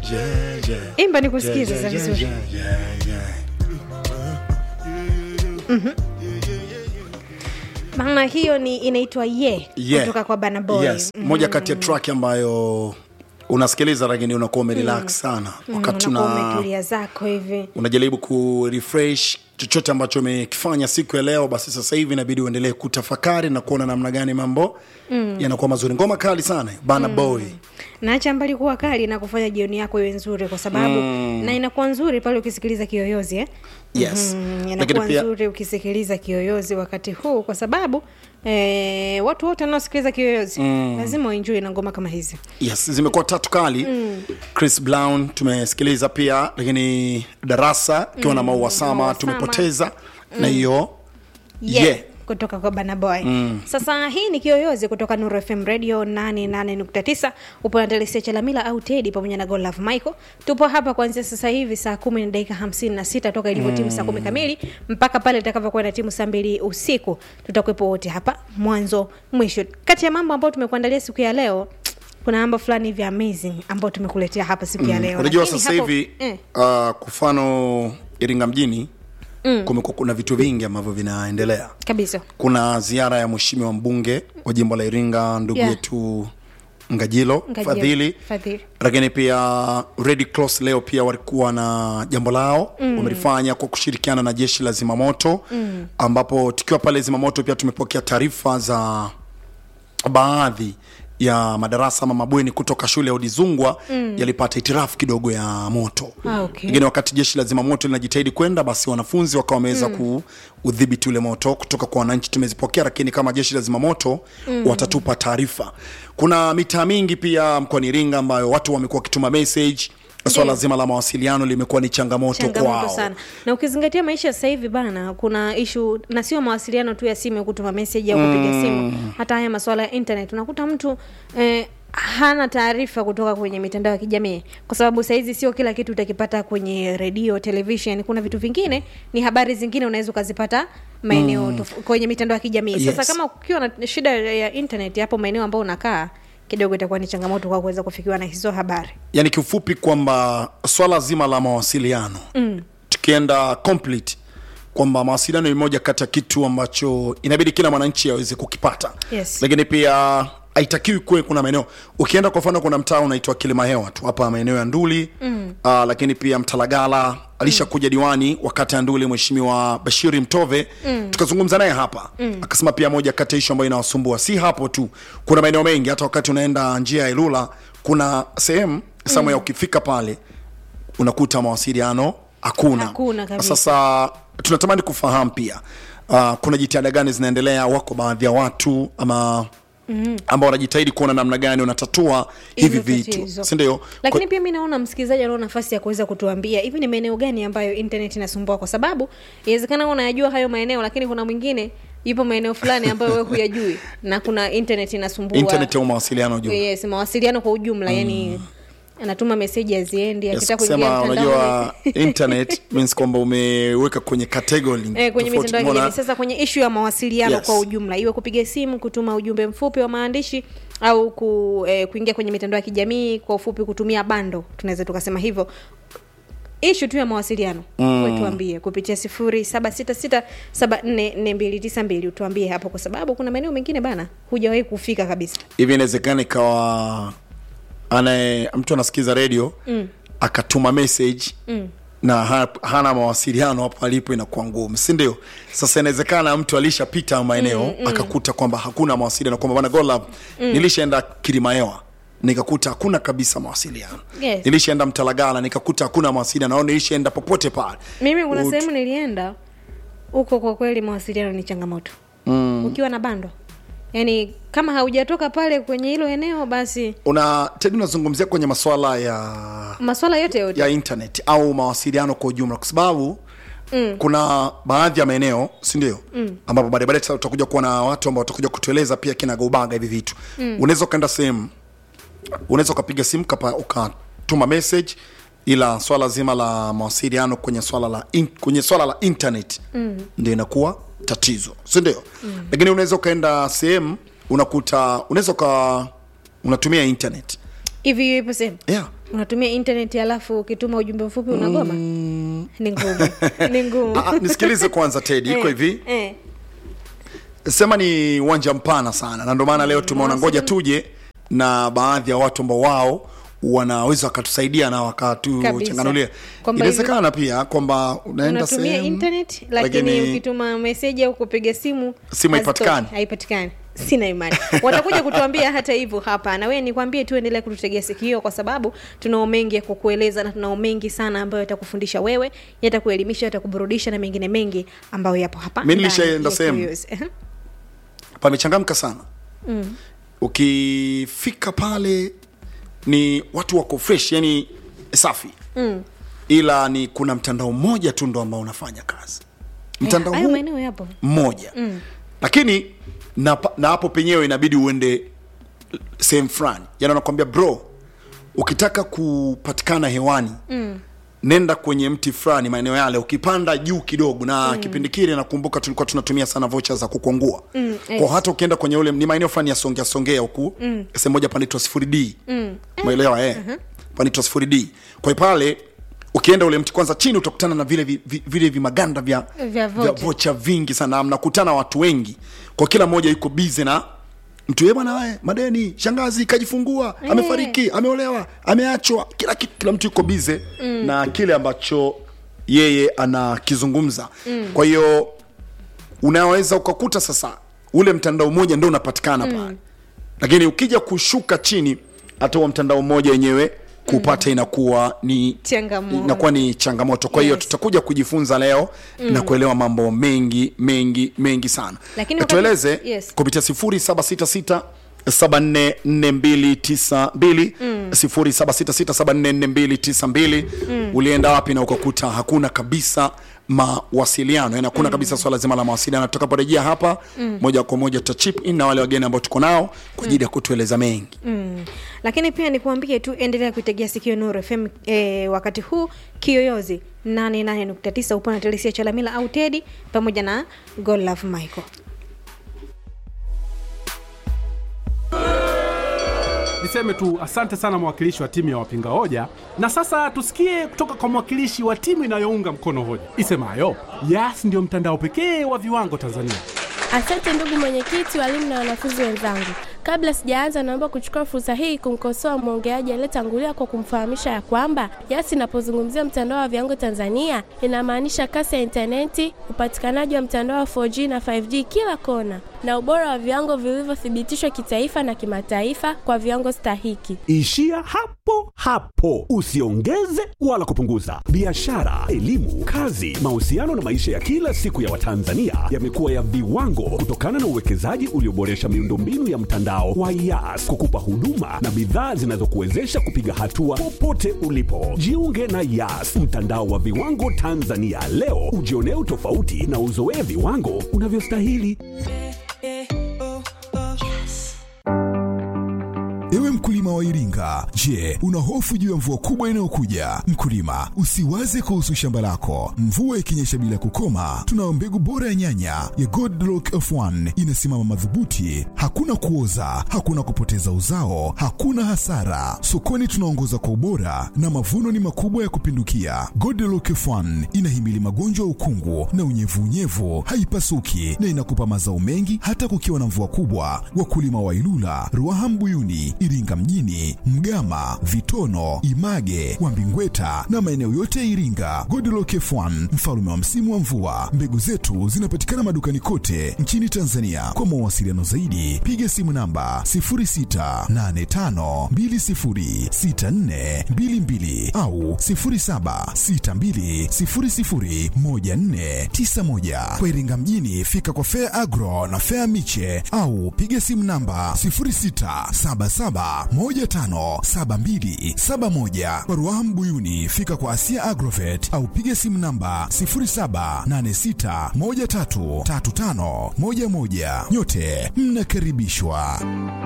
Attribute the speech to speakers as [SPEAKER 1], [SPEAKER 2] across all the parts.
[SPEAKER 1] yeah, yeah.
[SPEAKER 2] imba nikusikize
[SPEAKER 1] Yeah,
[SPEAKER 2] sasa
[SPEAKER 1] yeah,
[SPEAKER 2] vizuri
[SPEAKER 1] yeah, yeah, yeah.
[SPEAKER 2] maana hiyo ni inaitwa ye
[SPEAKER 1] Yeah.
[SPEAKER 2] kutoka kwa Burna Boy
[SPEAKER 1] yes moja kati ya track ambayo unasikiliza lakini unakuwa umerelax sana wakati
[SPEAKER 2] unakuwa
[SPEAKER 1] una
[SPEAKER 2] umetulia zako hivi
[SPEAKER 1] unajaribu kurefresh chochote ambacho umekifanya siku ya leo basi sasa hivi inabidi uendelee kutafakari na kuona namna gani mambo mm. yanakuwa mazuri ngoma kali sana bana mm. boy
[SPEAKER 2] naacha mbali kuwa kali na kufanya jioni yako iwe nzuri kwa sababu mm. na inakuwa nzuri pale ukisikiliza kiyoyozi eh?
[SPEAKER 1] yes
[SPEAKER 2] Mm,
[SPEAKER 1] lakini
[SPEAKER 2] inakuwa
[SPEAKER 1] pia
[SPEAKER 2] nzuri ukisikiliza kiyoyozi wakati huu kwa sababu eh, watu wote wanaosikiliza kiyoyozi mm. lazima waenjoi na ngoma kama hizi
[SPEAKER 1] yes zimekuwa tatu kali mm. chris brown tumesikiliza pia lakini darasa ikiwa na maua sama
[SPEAKER 2] Maua Sama.
[SPEAKER 1] tumepoteza na hiyo
[SPEAKER 2] yeah.
[SPEAKER 1] Yeah.
[SPEAKER 2] kutoka kwa banaboy mm. sasa hii ni kiyoyozi kutoka nuru fm radio 88.9 upo na telesia chalamila au tedi pamoja na golove michael tupo hapa kuanzia sasa hivi saa kumi na dakika hamsini na sita toka ilivyo timu saa kumi kamili mpaka pale itakavyokuwa na timu saa mbili usiku tutakuwepo wote hapa mwanzo mwisho kati ya mambo ambayo tumekuandalia siku ya leo kuna mambo fulani hivi amazing ambayo tumekuletea hapa siku ya leo
[SPEAKER 1] unajua
[SPEAKER 2] Lakini
[SPEAKER 1] sasa
[SPEAKER 2] hapo-
[SPEAKER 1] hivi
[SPEAKER 2] eh,
[SPEAKER 1] uh, kwa mfano iringa mjini mm. kumekuwa kuna vitu vingi ambavyo vinaendelea
[SPEAKER 2] kabisa
[SPEAKER 1] kuna ziara ya mheshimiwa mbunge wa jimbo la iringa ndugu
[SPEAKER 2] Yeah.
[SPEAKER 1] yetu ngajilo,
[SPEAKER 2] Ngajilo,
[SPEAKER 1] fadhili
[SPEAKER 2] Fadhili.
[SPEAKER 1] lakini pia red cross leo pia walikuwa na jambo lao mm. wamelifanya kwa kushirikiana na jeshi la zimamoto mm. ambapo tukiwa pale zimamoto pia tumepokea taarifa za baadhi ya madarasa ama mabweni kutoka shule ya udizungwa mm. yalipata hitirafu kidogo ya moto
[SPEAKER 2] Ah, okay.
[SPEAKER 1] lakini wakati jeshi la zimamoto linajitahidi kwenda basi wanafunzi wakawa wameweza mm. kuudhibiti ule moto kutoka kwa wananchi tumezipokea lakini kama jeshi la zimamoto mm. watatupa taarifa kuna mitaa mingi pia mkoani iringa ambayo watu wamekuwa wakituma message swala zima la mawasiliano limekuwa ni changamoto,
[SPEAKER 2] changamoto
[SPEAKER 1] kwao
[SPEAKER 2] sana na ukizingatia maisha sasa hivi bana kuna ishu na sio mawasiliano tu ya simu ya kutuma meseji au kupiga simu hata haya masuala ya internet unakuta mtu eh, hana taarifa kutoka kwenye mitandao ya kijamii kwa sababu sahizi sio kila kitu utakipata kwenye redio television kuna vitu vingine ni habari zingine unaweza ukazipata maeneo mm. kwenye mitandao ya kijamii
[SPEAKER 1] Yes.
[SPEAKER 2] sasa kama ukiwa na shida ya internet hapo maeneo ambayo unakaa kidogo itakuwa ni changamoto kwa kuweza kufikiwa na hizo habari
[SPEAKER 1] yani kiufupi kwamba swala zima la mawasiliano mm. tukienda complete kwamba mawasiliano ni moja kati ya kitu ambacho inabidi kila mwananchi aweze kukipata
[SPEAKER 2] Yes.
[SPEAKER 1] lakini pia haitakiwi kuwe kuna maeneo ukienda kwa mfano kuna mtaa unaitwa kilimahewa tu hapa maeneo ya nduli mm. uh, lakini pia mtalagala alishakuja mm. diwani wakati ya nduli mheshimiwa bashiri mtove mm. tukazungumza naye hapa mm. akasema pia moja kati ya ishu ambayo inawasumbua si hapo tu kuna maeneo mengi hata wakati unaenda njia ya ilula kuna sehemu samya mm. ukifika pale unakuta mawasiliano hakuna
[SPEAKER 2] Hakuna kabisa.
[SPEAKER 1] sasa tunatamani kufahamu pia uh, kuna jitihada gani zinaendelea wako baadhi ya watu ama mm. ambao wanajitahidi kuona namna gani wanatatua hivi
[SPEAKER 2] Hivyo
[SPEAKER 1] vitu
[SPEAKER 2] tatizo.
[SPEAKER 1] sindio
[SPEAKER 2] lakini pia mi naona msikilizaji anao nafasi ya kuweza kutuambia hivi ni maeneo gani ambayo internet inasumbua kwa sababu inawezekana unayajua hayo maeneo lakini kuna mwingine yupo maeneo fulani ambayo wewe huyajui na kuna internet inasumbua
[SPEAKER 1] internet au mawasiliano juu
[SPEAKER 2] yes, mawasiliano kwa ujumla yani anatuma meseji aziendi
[SPEAKER 1] Yes,
[SPEAKER 2] akitaka kuingia
[SPEAKER 1] kusema
[SPEAKER 2] mtandaoni
[SPEAKER 1] unajua internet means kwamba umeweka kwenye category
[SPEAKER 2] Eh, kwenye
[SPEAKER 1] tofauti.
[SPEAKER 2] mitandao ya
[SPEAKER 1] Umeona?
[SPEAKER 2] kijamii sasa kwenye ishu ya mawasiliano
[SPEAKER 1] Yes.
[SPEAKER 2] kwa ujumla iwe kupiga simu kutuma ujumbe mfupi wa maandishi au ku, eh, kuingia kwenye mitandao ya kijamii kwa ufupi kutumia bando tunaweza tukasema hivyo ishu tu ya mawasiliano mm. wetuambie kupitia sifuri saba sita sita saba nne nne mbili tisa mbili utuambie hapo kwa sababu kuna maeneo mengine bana hujawahi kufika kabisa
[SPEAKER 1] hivi inawezekana ikawa anaye mtu anasikiza redio mm. akatuma message mm na ha, hana mawasiliano hapo alipo inakuwa ngumu si ndio sasa inawezekana mtu alishapita maeneo mm, mm. akakuta kwamba hakuna mawasiliano kwamba bana golab mm. nilishaenda kilimaewa nikakuta hakuna kabisa mawasiliano
[SPEAKER 2] Yes.
[SPEAKER 1] nilishaenda mtalagala nikakuta hakuna mawasiliano au nilishaenda popote pale
[SPEAKER 2] mimi kuna
[SPEAKER 1] Ut-
[SPEAKER 2] sehemu nilienda huko kwa kweli mawasiliano ni changamoto mm. ukiwa na bando yaani kama haujatoka pale kwenye hilo eneo basi
[SPEAKER 1] una tedi unazungumzia kwenye maswala ya
[SPEAKER 2] maswala yote yote
[SPEAKER 1] ya internet au mawasiliano kwa ujumla kwa sababu mm. kuna baadhi ya maeneo sindio mm. ambapo baadaye baadaye tutakuja kuwa na watu ambao watakuja kutueleza pia kinagaubaga hivi vitu mm. unaweza ukaenda sehemu unaweza ukapiga simu kapa- ukatuma message ila swala zima la mawasiliano kwenye swala la in, kwenye swala la internet mm. ndio inakuwa tatizo sindio mm. lakini unaweza ukaenda sehemu unakuta unaweza uka unatumia internet
[SPEAKER 2] hivi ipo sehemu
[SPEAKER 1] yeah
[SPEAKER 2] unatumia internet alafu ukituma ujumbe mfupi unagoma ni ngumu ni ngumu
[SPEAKER 1] Ah, ah, nisikilize kwanza tedi iko
[SPEAKER 2] Eh,
[SPEAKER 1] hivi
[SPEAKER 2] eh.
[SPEAKER 1] sema ni uwanja mpana sana na ndio maana leo tumeona ngoja tuje na baadhi ya watu ambao wao wanaweza wakatusaidia na wakatuchanganulia
[SPEAKER 2] Kwamba
[SPEAKER 1] inawezekana pia kwamba unaenda
[SPEAKER 2] unatumia
[SPEAKER 1] sehemu
[SPEAKER 2] internet lakini,
[SPEAKER 1] lakini-
[SPEAKER 2] ukituma meseji au kupiga simu
[SPEAKER 1] Simu
[SPEAKER 2] hazitoki,
[SPEAKER 1] haipatikani.
[SPEAKER 2] haipatikani sina imani watakuja kutuambia hata hivyo hapa na wewe nikwambie tu endelea kututegea sikio kwa sababu tunao mengi ya kukueleza na tunao mengi sana ambayo yatakufundisha wewe yatakuelimisha yatakuburudisha na mengine mengi ambayo yapo hapa
[SPEAKER 1] Mimi
[SPEAKER 2] ndani
[SPEAKER 1] nilishaenda
[SPEAKER 2] ya
[SPEAKER 1] sehemu.
[SPEAKER 2] Curious. Ehe.
[SPEAKER 1] pamechangamka sana mm. ukifika pale ni watu wako fresh yani safi mm. ila ni kuna mtandao mmoja tu ndo ambao unafanya kazi mtandao
[SPEAKER 2] hayo
[SPEAKER 1] huu
[SPEAKER 2] maeneo yapo
[SPEAKER 1] mmoja mm. lakini na, pa- na hapo penyewe inabidi uende sehemu fulani yani anakwambia bro ukitaka kupatikana hewani mm. nenda kwenye mti fulani maeneo yale ukipanda juu kidogo na mm. kipindi kile nakumbuka tulikuwa tunatumia sana vocha za kukwangua mm,
[SPEAKER 2] yes.
[SPEAKER 1] kwa hata ukienda kwenye ule ni maeneo fulani ya songea songea huku mm. sehemu moja panaitwa sifuri d mm. umeelewa eh uh-huh. panaitwa sifuri d kwa hiyo pale ukienda ule mti kwanza chini utakutana na vile vi- vi- vile vimaganda vya,
[SPEAKER 2] Vya vocha.
[SPEAKER 1] vocha vingi sana mnakutana watu wengi kwa kila mmoja yuko bize na mtu ye bwana we madeni shangazi kajifungua
[SPEAKER 2] Eh.
[SPEAKER 1] amefariki ameolewa ameachwa kila kitu kila mtu yuko bize mm. na kile ambacho yeye anakizungumza mm. kwa hiyo unaweza ukakuta sasa ule mtandao mmoja ndo unapatikana mm. pale lakini ukija kushuka chini hata huo mtandao mmoja wenyewe kupata inakuwa ni
[SPEAKER 2] Changamoto.
[SPEAKER 1] inakuwa ni changamoto kwa hiyo
[SPEAKER 2] Yes.
[SPEAKER 1] tutakuja kujifunza leo mm. na kuelewa mambo mengi mengi mengi sana
[SPEAKER 2] Lakini
[SPEAKER 1] Na
[SPEAKER 2] wakati-
[SPEAKER 1] tueleze
[SPEAKER 2] yes.
[SPEAKER 1] kupitia 0766 744292 0766744292 ulienda wapi na ukakuta hakuna kabisa mawasiliano yani hakuna kabisa swala zima la mawasiliano tutakaporejea hapa moja kwa moja tuta chip in na wale wageni ambao tuko nao kwa ajili ya kutueleza mengi
[SPEAKER 2] mm. lakini pia nikuambie tu endelea kuitegea sikio Nuru FM e, wakati huu kiyoyozi 88.9 upo na Telesia Chalamila au Tedi pamoja na God Love Michael.
[SPEAKER 3] Niseme tu asante sana mwakilishi wa timu ya wapinga hoja, na sasa tusikie kutoka kwa mwakilishi wa timu inayounga mkono hoja isemayo Yas ndio mtandao pekee wa viwango Tanzania.
[SPEAKER 4] Asante ndugu mwenyekiti, walimu na wanafunzi wenzangu. Kabla sijaanza, naomba kuchukua fursa hii kumkosoa mwongeaji aliyetangulia kwa kumfahamisha ya kwamba Yas inapozungumzia mtandao wa viwango Tanzania inamaanisha kasi ya intaneti, upatikanaji wa mtandao wa 4G na 5G kila kona, na ubora wa viwango vilivyothibitishwa kitaifa na kimataifa kwa viwango stahiki.
[SPEAKER 5] Ishia hapo hapo, usiongeze wala kupunguza. Biashara, elimu, kazi, mahusiano na maisha ya kila siku ya Watanzania yamekuwa ya viwango kutokana na uwekezaji ulioboresha miundombinu ya mtandao wa Yas kukupa huduma na bidhaa zinazokuwezesha kupiga hatua popote ulipo. Jiunge na Yas, mtandao wa viwango Tanzania leo, ujionee utofauti na uzoee viwango unavyostahili.
[SPEAKER 6] Ewe mkulima wa Iringa, je, una hofu juu ya mvua kubwa inayokuja? Mkulima, usiwaze kuhusu shamba lako. Mvua ikinyesha bila kukoma, tunayo mbegu bora ya nyanya ya Godlock F1 inasimama madhubuti, hakuna kuoza, hakuna kupoteza uzao, hakuna hasara. Sokoni tunaongoza kwa ubora na mavuno ni makubwa ya kupindukia. Godlock F1 inahimili magonjwa ya ukungu na unyevunyevu, haipasuki na inakupa mazao mengi hata kukiwa na mvua kubwa. Wakulima wa Ilula, Ruaha Mbuyuni, Iringa mjini, Mgama, Vitono, Image, Wambingweta na maeneo yote ya Iringa. Godlock F1 mfalume wa msimu wa mvua. Mbegu zetu zinapatikana madukani kote nchini Tanzania. Kwa mawasiliano zaidi, piga simu namba 0685206422 au 0762001491. Kwa Iringa mjini, fika kwa Fair Agro na Fair Miche au piga simu namba 0677157271. Kwa Ruaha Mbuyuni, fika kwa Asia Agrovet au piga simu namba 0786133511. Nyote mnakaribishwa.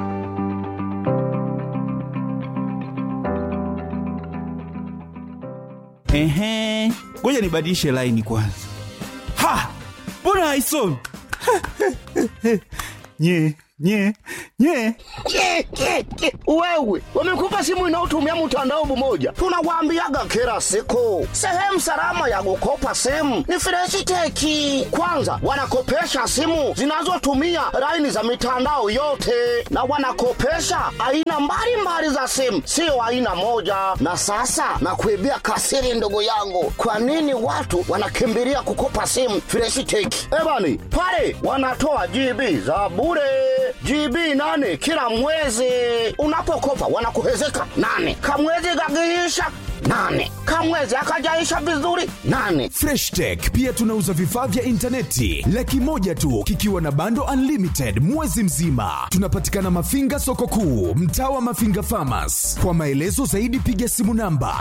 [SPEAKER 7] Ehe, ngoja nibadilishe laini kwanza. Ha, mbona haisomi? nye nye nye
[SPEAKER 8] Ke, ke, ke. Wewe wamekupa simu inayotumia mtandao mmoja, tunawaambiaga kila siku, sehemu salama ya kukopa simu ni Freshiteki. Kwanza wanakopesha simu zinazotumia laini za mitandao yote, na wanakopesha aina mbalimbali za simu, sio aina moja. Na sasa nakuibia kasiri, ndugu yangu, kwa nini watu wanakimbilia kukopa simu Freshiteki? Ebani pale wanatoa GB za bure GB nane kila mwezi. Unapokopa wanakuhezeka nane, kamwezi kakiisha nane, kamwezi akajaisha vizuri nane.
[SPEAKER 9] freshtech pia tunauza vifaa vya intaneti laki moja tu kikiwa na bando unlimited mwezi mzima tunapatikana mafinga soko kuu mtaa wa mafinga famas kwa maelezo zaidi piga simu namba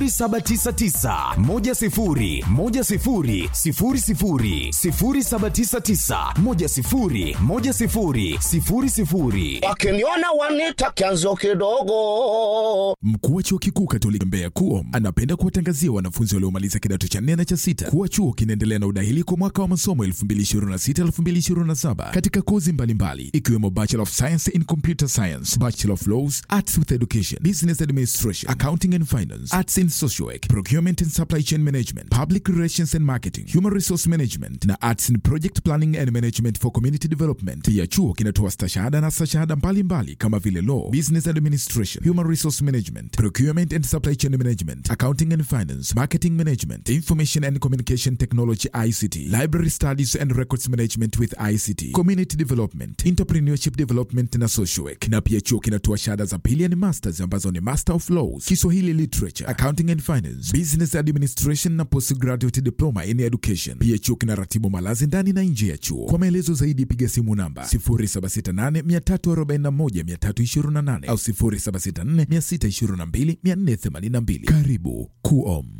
[SPEAKER 9] 799
[SPEAKER 8] Wakiniona wanita kianzo kidogo.
[SPEAKER 6] Mkuu wa chuo kikuu Katoliki Mbeya KUOM anapenda kuwatangazia wanafunzi waliomaliza kidato cha nne na cha sita kuwa chuo kinaendelea na udahili kwa mwaka wa masomo 2026-2027 katika kozi mbalimbali ikiwemo Bachelor of Science in Computer Science, Bachelor of Laws, Arts with Education, Business Administration, Accounting and Finance, Arts in Social Work, Procurement and Supply Chain Management, Public Relations and Marketing, Human Resource Management na Arts in Project Planning and Management for Community Development. Pia chuo kinatoa stashahada na stashahada mbalimbali kama vile Law, Business Administration, Human Resource Management, Procurement and Supply Chain Management, Accounting and Finance, Marketing Management, Information and Communication Technology ICT, Library Studies and Records Management with ICT, Community Development, Entrepreneurship Development na Social Work. Na pia chuo kinatoa shahada za pili ni masters ambazo ni Master of Laws, Kiswahili Literature, Accounting and Finance, Business Administration na Postgraduate Diploma in Education. Pia chuo kinaratibu malazi ndani na nje ya chuo. Kwa maelezo zaidi piga simu namba 0768 341 328 au 0764 622 482. Karibu KUOM.